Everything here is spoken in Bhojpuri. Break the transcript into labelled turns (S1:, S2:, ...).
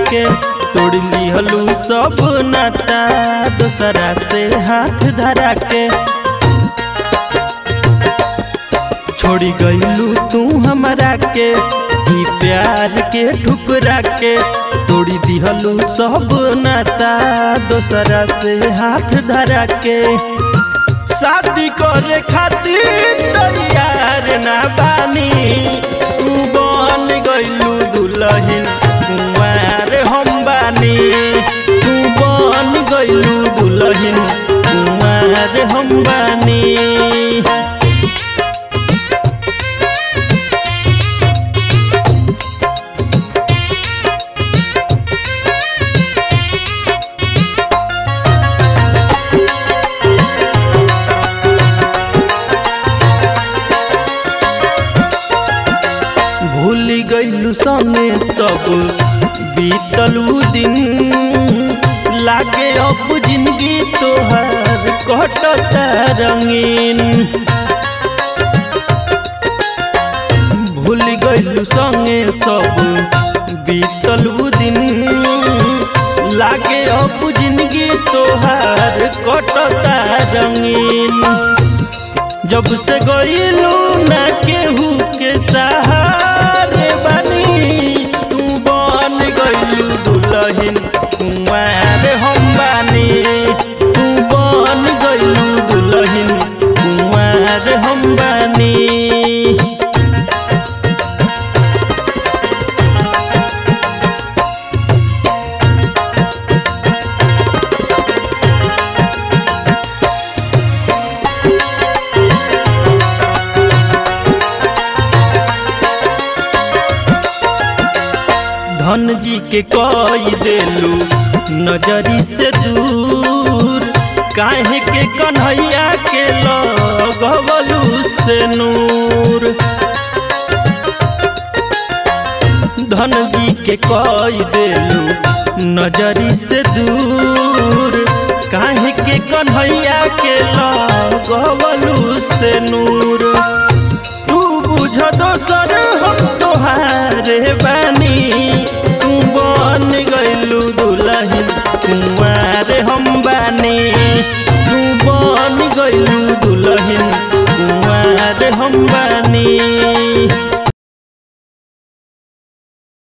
S1: के तोड़ लिहलू सब नाता दोसरा से हाथ धरा के छोड़ी गईलू तू हमरा के ई प्यार के ठुकरा के तोड़ी दिहलू सब नाता दोसरा से हाथ धरा के शादी करे खातिर तैयार ना बानी तू बन गईलू दुल्हन कुंवार हम बानी तू बन गईलू दुल्हन कुंवार हम बानी भूल गईलू सने सब बीतलू दिन लागे अब जिंदगी तोहर कटता रंगीन भूल गईलू संगे सब बीतलू दिन लागे अब जिंदगी तोहर कटता रंगीन जब से गईलू ना केहू के सहारे बनी तू बन गईलू दुल्हन कुंवार हम बानी तू बन गईलू दुल्हन कुंवार हम बानी धन जी के कई देलू नजरी से दूर काहे के कन्हैया के लगवलू से नूर धन जी के कई देलू नजरी से दूर काहे के कन्हैया के लगवलू से नूर तू बुझ दोसर हम तोहारे बानी तू बन गईलू दुल्हन कुंवार हम बानी तू बन गईलू दुल्हन कुंवार हम बानी